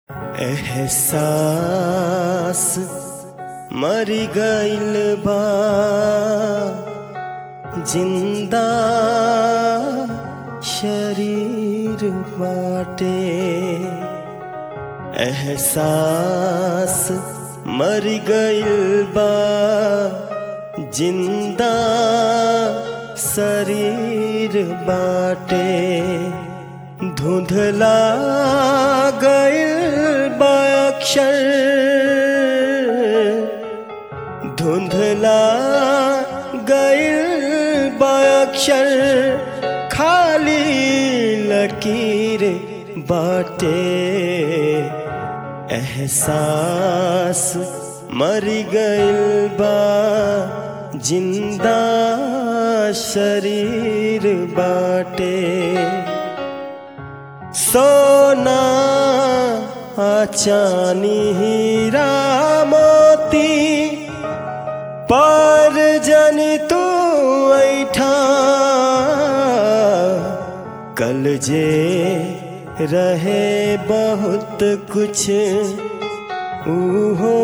एहसास मर गइल बा जिंदा शरीर बाटे एहसास मर गइल बा जिंदा शरीर बाटे धुंधला गइल बा अक्षर धुंधला गइल बा अक्षर खाली लकीर बाटे एहसास मर गइल बा जिंदा शरीर बाटे सोना चानी हीरा मोती पर जन तू ऐठा कल जे रहे बहुत कुछ उहो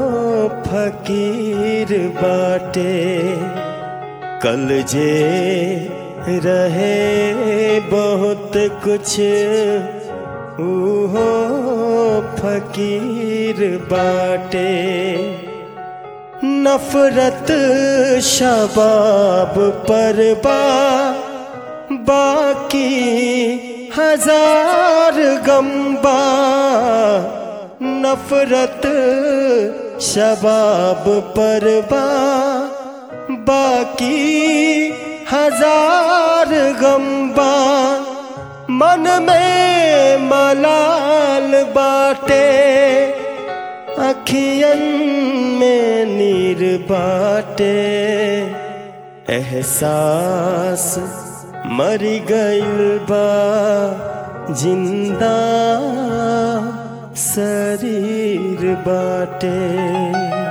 फकीर बाटे कल जे रहे बहुत कुछ उहो फकीर बाटे नफरत शबाब पर बा बाकी हजार गम्बा नफरत शबाब पर बा बाकी हजार गम्बा मन में मलाल बाटे अखियन में नीर बाटे एहसास मर गइल बा जिंदा शरीर बाटे